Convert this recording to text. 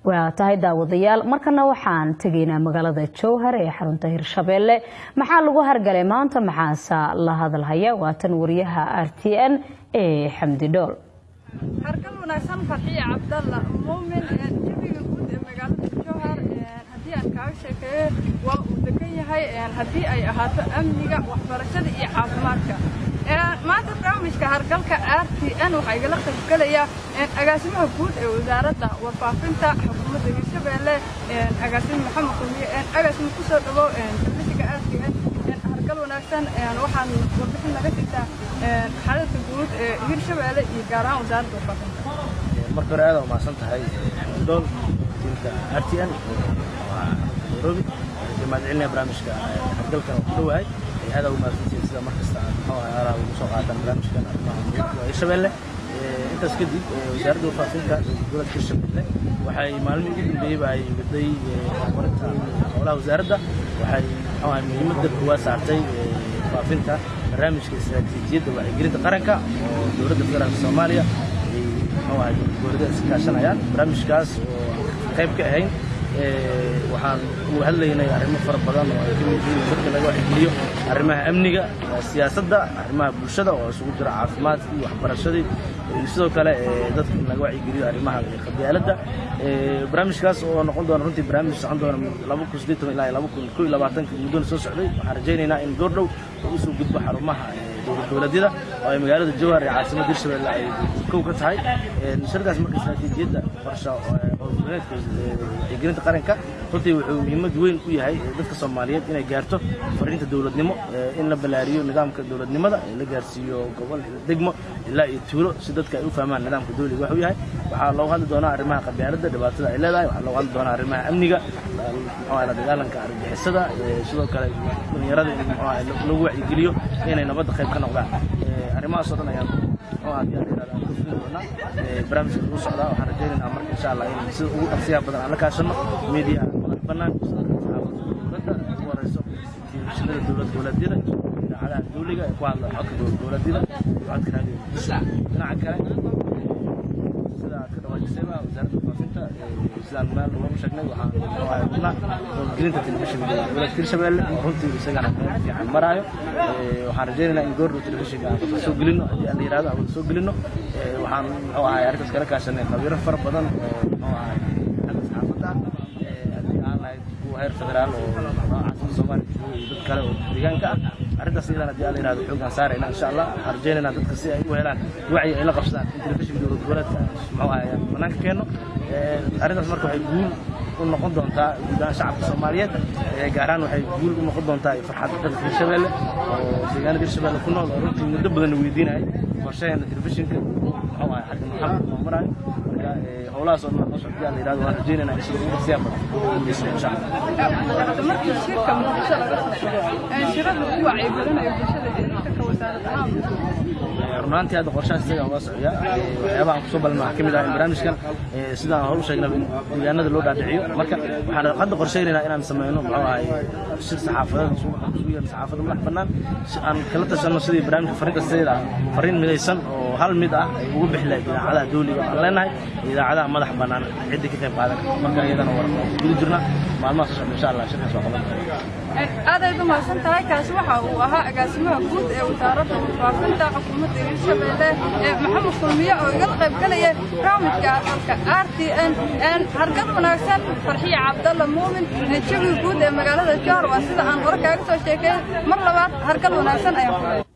waa tahay daawadayaal markana waxaan tegaynaa magaalada jowhar ee xarunta hirshabeelle maxaa lagu hargalay maanta maxaase la hadalhaya waa tan wariyaha r t n ee xamdi dhool hargal wanaagsan farxiya cabdalla muumin jawiga guud ee magaalada jowhar haddii aan kaaga sheekeeyo waa uu degan yahay haddii ay ahaato amniga waxbarashada iyo caafimaadka maanta barnaamijka hargalka r t n waxaa igala qaybgelaya agaasimaha guud ee wasaaradda warfaafinta xukuumadda hirshabeelle agaasime maxamed kulmiye agaasime kusoo dhawow telefishinka r t n hargal wanaagsan waxaan warbixin naga jirtaa xalalka guud ee hirshabeelle iyo gaar ahaan wasaaradda warfaafinta marka hore aad aa umahadsan tahay xamdool wasiirka r t n waa nairobi mahad celinaya barnaamijka hargalkan oo ku dhowahay aad aa umahadsantihiin sida markasta aad muxuu ahay aaraha ugu soo qaataan barnaamijkan arrimaha muhiimka waa hirshabeelle intaas kadib wasaaradda warfaafinta dowladda hirshabeelle waxay maalmihii ugu dambeeyeyba ay waday horumarinta howlaha wasaaradda waxay muxuu ahay muhiimadda koowaad saartay faafinta barnaamijka istaraatiijiyadda wacyigelinta qaranka oo dowladda federaalka soomaaliya ay muxuu ahay dowladda iska kaashanayaan barnaamijkaas oo qayb ka ahayn waxaan uga hadlaynay arrimo fara badan oo ay ka mid yihiin dadka laga waxgeliyo arrimaha amniga siyaasadda arrimaha bulshada oo isugu jira caafimaadka iyo waxbarashadii iyo sidoo kale dadka in laga wacyigeliyo arrimaha qabyaaladda barnaamijkaas oo noqon doona runtii barnaamij socon doona laba kun siddeed toban ilaa laba kun kow iyo labaatanka muddona soo socday waxaan rajaynaynaa in goordhow uu usoo gudbo xarumaha dowlad dowladyada oo ay magaalada jowhar ee caasimadda hirshabelle ay kow ka tahay shirkaas marka istaraatiijiyadda qorsha howlgoboleedka wacyigelinta qaranka runtii wuxuu muhiimad weyn u yahay dadka soomaaliyeed inay gaarto fariinta dowladnimo in la ballaariyo nidaamka dowladnimada la gaarsiiyo gobol degmo ilaa iyo tuulo si dadka ay u fahmaan nidaamka dowliga waxuu yahay waxaa loogu hadli doonaa arrimaha qabyaaladda dhibaatada ay leedahay waxaa loogu hadli doonaa arrimaha amniga muxuu la dagaalanka argagixisada sidoo kale dhalinyarada in muxuu ahay lagu wacyigeliyo inay nabadda qayb ka noqdaan arrimahaasoo dhan ayaan muxuu ahay yaan yidhahdaa aan ka fulin doonaa barnaamijka lagu socdaa waxaan rajaynaynaa marka insha allah in sida ugu dhaqsiyaha badan aan la kaashano media madax bannaan sidoo kale saxaafadda dowladda ugu horeyso telefishinada dowlad dowladyada idaacadaha dowliga ee ku hadla codka dowlad dowladyada iyo codka raadiyo muqdisho dhinaca kale sida aad ka dhawaajisayba wasaaradda faafinta sidaan meel loogu sheegnay waxaan rabnaa howlgelinta telefishinka dowladda hirshabeelle oo runtii isagana meel fiican maraayo waxaan rajaynaynaa in goordhow telefishinka aan wada soo gelino haddii aan la yidhahdo aan wada soo gelino waxaan muxuu ahay arrintaas kala kaashanay khabiiro fara badan oo muxuu ahay xagga saxaafadda haddii aan lahayd kuwa heer federaal oo caasimada soomaaliya jooga iyo dad kale oo deegaanka ah arrintaas iyadan haddii aan la yidhahdo xoogaan saarayna insha allah waxaan rajaynaynaa dadka si ay u helaan wacyi ay la qabsadaan in telefishinka dowlad goboleedka muxuu ahay ayaan banaanka keenno arrintaas marka waxay guul u noqon doontaa guud ahaan shacabka soomaaliyeed gaar ahaan waxay guul u noqon doontaa farxadda dadka hirshabeelle oo deegaanada hirshabeelle ku nool oo runtii muddo badan weydiinayay qorshaheena telefishinka muxuu ahay xagga maxamed oo maraayo marka howlahaas oo noo socda la yidhahdo waan rajaynaynaa in sida ugu dhaqsiyaa badan guulaysan insha allah markii shirka muqdisho laga soo shirada lagu wacyigelinayo bulshada ee shirka wasaarad ahaan runaantii hadda qorshahaas isaga waa socya waxyaabaha aan kusoo balma waxaa ka mid ah in barnaamijkan sidaan hor u sheegnaba in deegaanada loo dhaadhiciyo marka waxaan hadda qorshaynaynaa inaan sameyno muxuu ahay shir saxaafadeed isugu yeerno saxaafadda madax bannaan si aan kala tashanno sidii barnaamijka fariinta sideeda ah fariin midaysan oo hal mid ah ay ugu bixi lahayd idaacadaha dowliga aan leenahay idaacadaha madax bannaan ciddii ka qayb qaadan marka iyadana war guda jirna maalmaha soo socda insha allah shirkaas waa qaban aad ayd u mahadsan tahay kaasi waxa uu ahaa agaasimaha guud ee wasaaradda warfaafinta xukuumadda hirshabeelle ee maxamed kulmiye oo igala qayb galaya barnaamijka dalka r t n hargad wanaagsan farxiya cabdalla muumin jawiga guud ee magaalada jowhar waa sida aan hore kaaga soo sheekay mar labaad hargad wanaagsan ayaan